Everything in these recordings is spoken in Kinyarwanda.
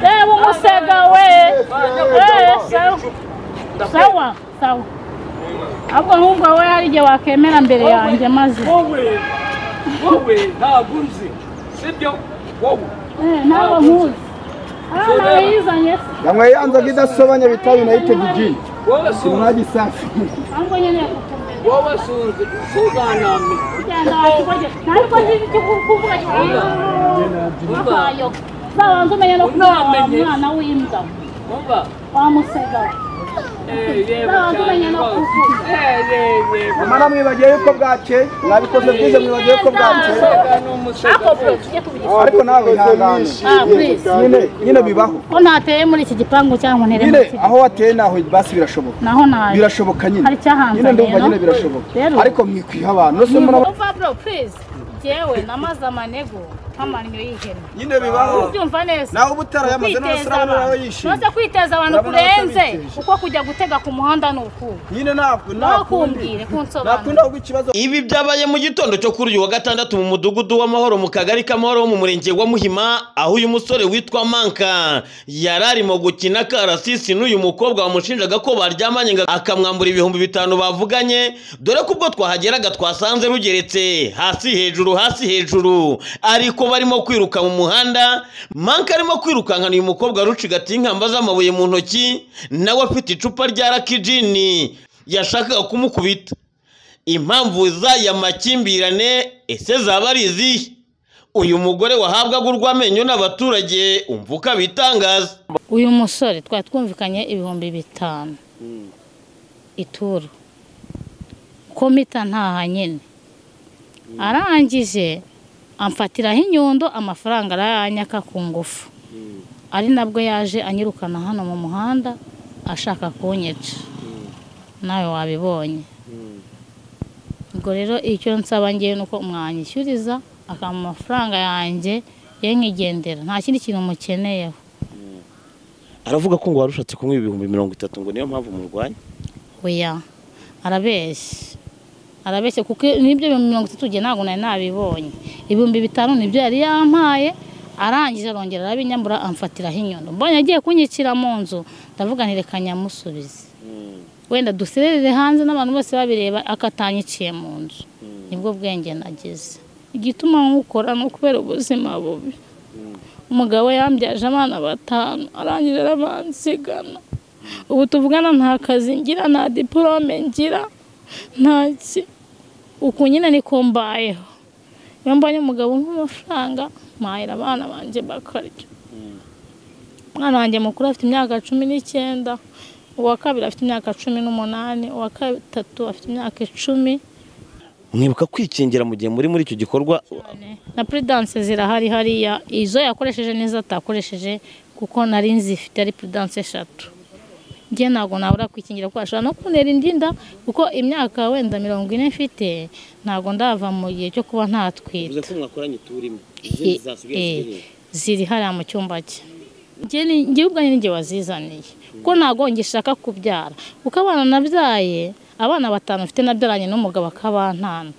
Ewe umusega we eee sawa sawa sawa ahubwo nk'ubwo we hari igihe wakemera mbere yanjye maze wowe wowe ntabwo unzi sibyo wowe Eh, ntabwo nkuzi aha nawe yizanye se yamweyanzaga idasobanya bitabi na yitega igi wowe suzi ntunage isafi ahubwo nyine kukumenya wowe suzi suzanami kujyana wakikoje ntabwo nzi icyo kuvuga cyane akayo zabanza umenye no kuba wa Unamenye. mwana w'imbwa umva wa musega we Eh, yego Ntabwo cyane umenya no rwose. kuvuga. Eh, yego, yego. amara mwibagiye yuko bwakeye mwabikoze bwize mwibagiye yuko bwakeye Umusega ni umusega ako pe rwose. tujye kubigira ariko nawe wihangane Ah, please. nyine nyine bibaho ko ntateye muri iki gipangu cyangwa ntere nyine muri iki aho wateye naho basi birashoboka naho naje birashoboka nyine Hari icyahanzanye, nyine ndumva no? nyine birashoboka Rero. ariko mwikwiha abantu rwose murabona Pablo please njyewe namaze amanegu nk'amannyo y'ihene nyine bibaho ubyumva neza Nawe uba utarayamaze, none Kwiteza urabona nawe abantu. yishimye. None se kwiteza abantu Urabona nawe kurenze utabiteje. kuko kujya gutega ku muhanda ni ukuba nyine ntabwo ntakumbwire kunsobanura kuba ikibazo Ibi byabaye mu gitondo cyo kuri uyu wa gatandatu mu mudugudu w'amahoro mu kagari k'amahoro wo mu murenge wa Muhima aho uyu musore witwa Manka yari arimo gukina karasisi n'uyu mukobwa wamushinjaga ko baryamanye ngo akamwambura ibihumbi bitanu bavuganye dore ko ubwo twahageraga twasanze rugeretse hasi hejuru hasi hejuru ariko barimo kwiruka mu muhanda Manka arimo kwirukankana uyu mukobwa rucigatiye inkamba z'amabuye mu ntoki nawe afite icupa rya rakijini yashakaga kumukubita impamvu z'aya makimbirane ese zaba ari izihe uyu mugore wahabwaga urw'amenyo n'abaturage umva uko abitangaza uyu musore twari twumvikanye ibihumbi bitanu ituru komita ntaha nyine arangije amfatiraho inyundo amafaranga arayanyaka ku ngufu ari nabwo yaje anyirukana hano mu muhanda ashaka kunyica nawe wabibonye ubwo rero icyo nsaba ngewe ni uko mwanyishyuriza akampa amafaranga yanjye ye nkigendera nta kindi kintu mukeneyeho aravuga ko ngo warushatse kumwe ibihumbi mirongo itatu ngo niyo mpamvu murwanya oya arabeshya arabeshya kuko n'ibyo bihumbi mirongo itatu njye ntabwo nari nabibonye ibihumbi bitanu nibyo yari yampaye arangije arongera arabinyambura amfatiraho inyundo mbonye agiye kunyicira mu nzu ndavuga nti reka nyamusubize wenda dusererere hanze n'abantu bose babireba akatanyiciye mu nzu nibwo bwenge nagize igituma nkukora ni ukubera ubuzima bubi umugabo yambyaje abana batanu arangije arabansigana ubu tuvugana nta kazi ngira nta diporome ngira ntaki uku nyine niko mbayeho iyo mbonye umugabo nk'amafaranga mpahira abana banjye bakarya umwana wanjye mukuru afite imyaka cumi n'icyenda uwa kabiri afite imyaka cumi n'umunani uwa gatatu afite imyaka icumi mwibuka kwikingira mu gihe muri muri icyo gikorwa na puridanse zirahari hariya izo yakoresheje n'izo atakoresheje kuko nari nzifite ari puridanse eshatu njye ntabwo nabura kwikingira kuko ashobora no kuntera indi nda kuko imyaka wenda mirongo ine mfite ntabwo ndava mu gihe cyo kuba ntatwite ko mwakoranye turimo Eh, ziri hariya mu cyumba cye Njye ni- njye ubwanjye ni njye wazizaniye kuko ntabwo ngishaka kubyara kuko abana nabyaye abana batanu mfite nabyaranye n'umugabo akabantana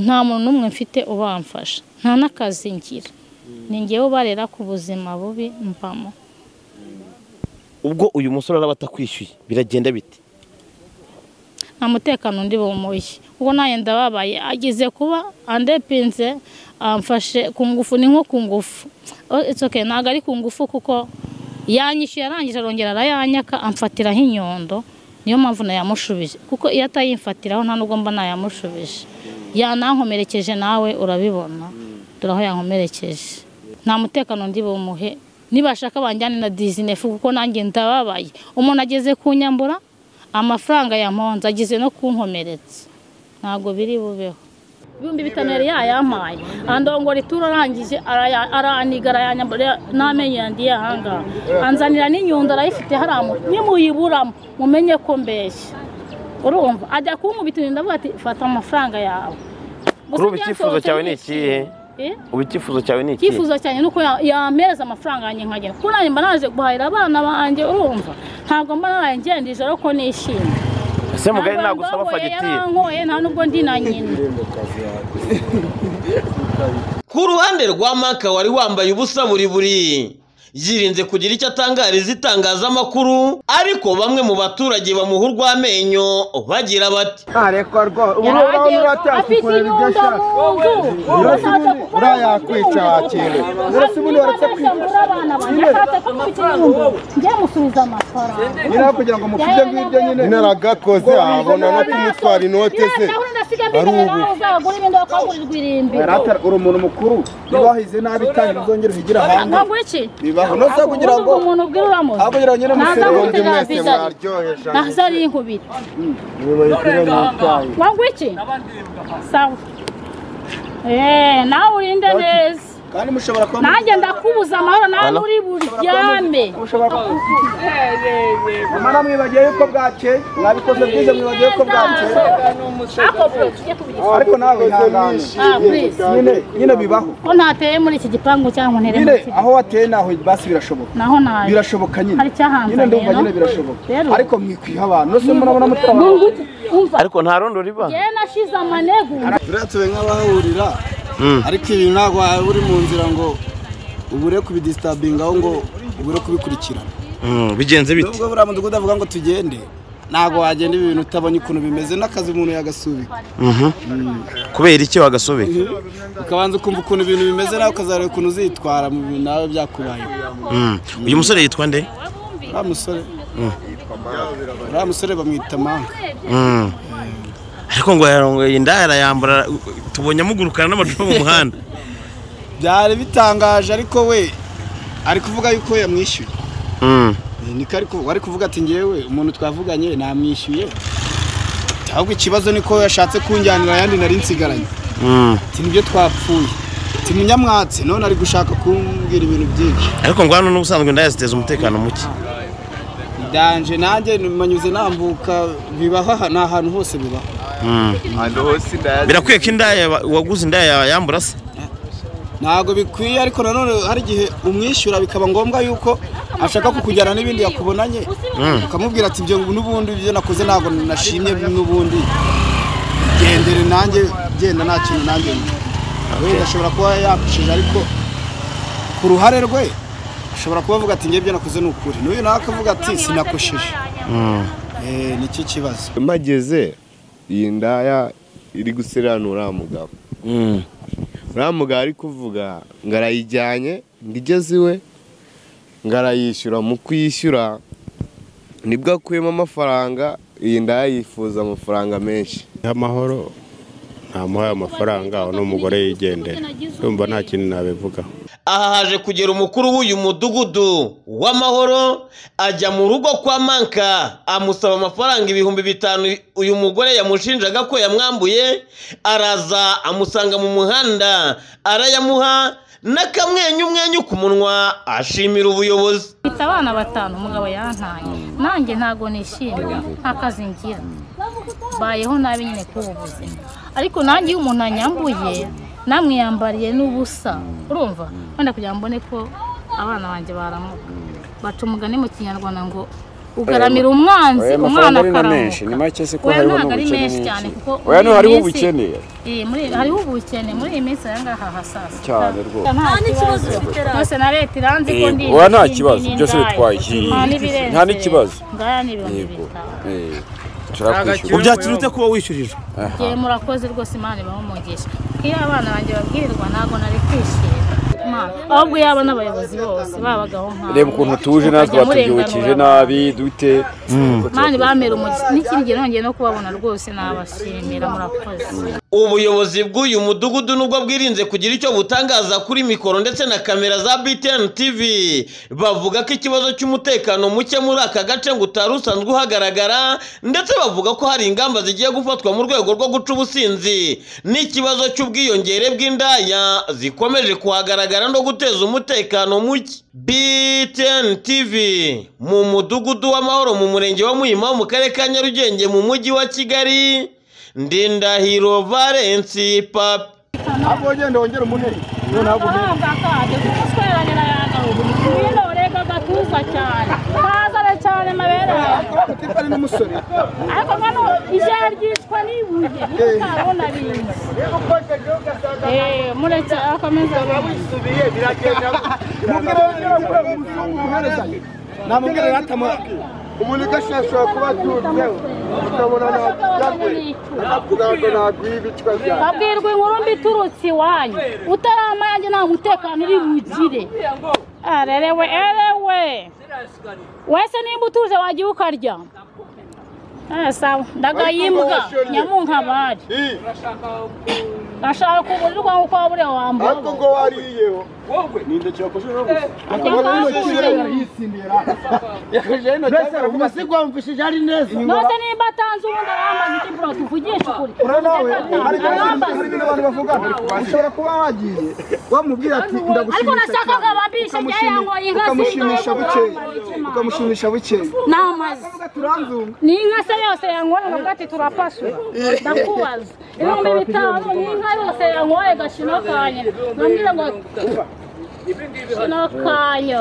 nta muntu n'umwe mfite ubamfasha nta n'akazi ngira ni njyewe ubarera ku buzima bubi mvamo ubwo uyu musore araba atakwishyuye biragenda bite nta mutekano undi bumuye kuko nanjye ndababaye agize kuba andepinze amfashe ku ngufu ni nko ku ngufu Oh, it's okay, ntabwo ari ku ngufu kuko yanyishyuye arangije arongera arayanyaka amfatiraho inyundo niyo mpamvu nayamushubije kuko iyo atayimfatiraho nta nubwo mba nayamushubije yanankomerekeje nawe urabibona dore aho yankomerekeje nta mutekano ndi bumuhe nibashaka banjyane na dizinefu kuko nanjye ndababaye umuntu ageze ku nyambura amafaranga yamponze ageze no kunkomeretsa ntabwo biri bubeho ibihumbi bitanu yari yayampaye andongora ituro arangije araya- araniga arayanyambura n'amenyo yanjye yahangaha anzanira n'inyundo arayifite hariya mu- nimuyiburamo mumenye ko mbeshya urumva ajya kunkubitira ndavuga ati fata amafaranga yawe Kuri ubu icyifuzo cyawe ni ikihe? Eh? ubu icyifuzo cyawe ni iki icyifuzo cyanjye ni uko ya- yampereza amafaranga yanjye nkagenda kuko nanjye mba naje guhahira abana banjye urumva ntabwo mba naraye ngenda ijoro ko nishimye ese mugari Ntabwo nagusaba yangoye, fagitire yarangoye nta nubwo ndi na nyina ku ruhande rwa manka wari wambaye ubusa buri buri yirinze kugira icyo atangariza itangazamakuru ariko bamwe mu baturage bamuha urw'amenyo bagira bati ntarekwa rwose ubu Yari noneho agiye- nturacyafite afite kureba ibyo inyundo ashaka mu nzu Urasa ubundi ushaka uriya yakwica wakire urasa ubundi waretse kwica Nyine. njye musubiza amafaranga nyine aho kugira ngo mufite ngibyo nyine nyine aragakoze abona no kumutwara inote ze ari ubu uzagura ibindi wakagurirwa irimbi Yari atari- uri umuntu mukuru niba wahize nabi tangira uzongere uhigire ahandi nkagura iki bibaho nose kugira ngo ubu umuntu ubwira uramuzi aho kugira ngo nyine Ntaza musere ubundi Ntabwo mwese bizari. mwaryoheje nazo ari inkubiri mubayigire mu icyayi wagura iki sawa eee nawe urinde neza kandi mushobora kuba nanjye ndakubuza amahoro nawe uri buryame mushobora kuba yewe mama mwibagiye yuko bwakeye mwabikoze bwize mwibagiye yuko bwakeye ako buri tujye tubigira ariko nawe ihangane Ah, please. nyine nyine bibaho ko ntateye muri iki gipangu cyangwa ntere nyine muri iki aho wateye naho basi birashoboka naho naje birashoboka nyine Hari icyahanzaniye, nyine ndumva no? nyine birashoboka Rero. ariko mwikwiha abantu nose murabona mutwara Munguti, umva ariko nta rondo riba yewe nashize amanegu turiya tube nk'abahahurira ariko ibi ntabwo waba uri mu nzira ngo ubure kubidisitabingaho ngo ubure kubikurikirana bigenze bite nubwo buriya mudugudu avuga ngo tugende ntabwo wagenda ibi bintu utabonye ukuntu bimeze n'akazi umuntu yagasubika kubera iki wagasubika ukabanza ukumva ukuntu ibintu bimeze nawe ukazareba ukuntu uzitwara mu bintu nawe byakubayeho uyu musore yitwa nde uriya musore uriya musore bamwita manka ariko ngo yarongoye inda arayambara tubonye amugurukana n'amacupa mu muhanda byari bitangaje ariko we ari kuvuga yuko yamwishyuye Mm. niko ariko wari kuvuga ati ngewe umuntu twavuganye namwishyuye ahubwo ikibazo niko yashatse kunjyanira ayandi nari nsigaranye Mm. ati nibyo twapfuye ati munyamwatsi none ari gushaka kumbwira ibintu byinshi ariko ngo hano n'ubusanzwe inda yaziteza umutekano muke danje nanjye manyuze nambuka bibaho aha- ni ahantu hose bibaho Mm. birakwiye ko indaya wa- waguze indaya yambura se ntabwo bikwiye ariko nanone hari igihe umwishyura bikaba ngombwa yuko ashaka kukujyana n'ibindi yakubonanye ukamubwira ati ibyo n'ubundi ibyo nakoze ntabwo nashimye n'ubundi gendere nanjye genda nta kintu nanjye wenda ashobora kuba yapfushije ariko ku ruhare rwe ashobora kuba avuga ati ngewe ibyo nakoze ni ukuri n'uyu nawe akavuga ati sinakosheje Eh, nicyo kibazo mpageze iyi ndaya iri guseranura uriya mugabo Mm. uriya mugabo ari kuvuga ngo arayijyanye ngo igeze iwe ngo arayishyura mu kuyishyura nibwo akuyemo amafaranga iyi ndaya yifuza amafaranga menshi y'amahoro ntamuhaye amafaranga uno mugore yigendera ndumva nta kintu nabivugaho aha haje kugera umukuru w'uyu mudugudu w'amahoro ajya mu rugo kwa manka amusaba amafaranga ibihumbi bitanu uyu mugore yamushinjaga ko yamwambuye araza amusanga mu muhanda arayamuha n'akamwenyumwenyu ku munwa ashimira ubuyobozi mfite abana batanu umugabo yantaye nanjye ntabwo nishimye nta kazi ngira bayeho nabi nyine kuri ubu buzima ariko nanjye iyo umuntu anyambuye namwiyambariye n'ubusa urumva wenda kugira ngo mbone ko abana banjye baramuka baca umugani mu kinyarwanda ngo ugaramira umwanzi umwana akaramuka oya ntabwo ari menshi cyane kuko muri iyi minsi- Iyi, muri- hariho ubukene muri iyi minsi aya ngaha hasasa cyane rwose nta kibazo rwose na leta iranzi ko ndi oya nta kibazo, byose bitwaye. Nta n'ikibazo. ngaya n'ibihumbi bitanu ubyakira ute kuba wishyurijwe igihe murakoze rwose imana ibaho umugisha iyo abana banjye babwirirwa ntabwo nari kwishima Imana, ahubwo yaba n'abayobozi bose babagaho nkawe reba ukuntu tuje natwe Mukajya batubyukije murenganura nabi dute mani bamera umugisha n'ikindi gihe nongeye no kubabona rwose nabashimira murakoze ubuyobozi bw'uyu mudugudu nubwo bwirinze kugira icyo butangaza kuri mikoro ndetse na kamera za BTN TV bavuga ko ikibazo cy'umutekano muke muri aka gace ngo utari usanzwe uhagaragara ndetse bavuga ko hari ingamba zigiye gufatwa mu rwego rwo guca ubusinzi n'ikibazo cy'ubwiyongere bw'indaya zikomeje kuhagaragara no guteza umutekano muke BTN TV mu mudugudu w'amahoro mu murenge wa Muhima mu karere ka Nyarugenge mu mujyi wa Kigali Ndindahiro Valence Papi. ntabwo wagenda wongera umuheri noneho ubu amafaranga akaje kumusweranye na yagahugu niyo ureka agatuza cyane kazane cyane amabere yawe utitabira n'umusore ariko hano ijya ryicwa n'ibu utabona bintu mureke akomeza wisubiye biragenda mubwire ko umuhereza namubwire rero atama umuntu igashira ashobora kuba atunzeho ukabona ntabwo akavuga ngo ntabwo ibi twabyara babwirwa inkuru mbi iturutse iwanyu utarama yanjye nta mutekano uri bugire arerewe erewe wese nimba utuje wagiye ukarya Ah, sawa ndagayimbwa nyamunkabari gashaka kuburira ukwawe uko wabure wambura ariko ngo wariyeho wowe ni indekera kujura no gusa akabona yakakujije. yakajije ino cyangwa umase kwamvishije ari neza nose nimba atanze ubundi arambaza icyo mbura tuvugisha ukuri ura nawe hari ibintu- hari arambaza ibintu abantu bavugana ushobora kuba wagiye wamubwira ati ariko ndagushimira nashakaga babishe njye yangoye inka ukamushimisha bukeya zindwe ukamushimisha bukeya n'amazi ni inka se yose yangoye nubwo ati turapasura ndakubaza ibihumbi bitanu ni inka yose yangoye gashino kanya nambwira ngo shino kanyo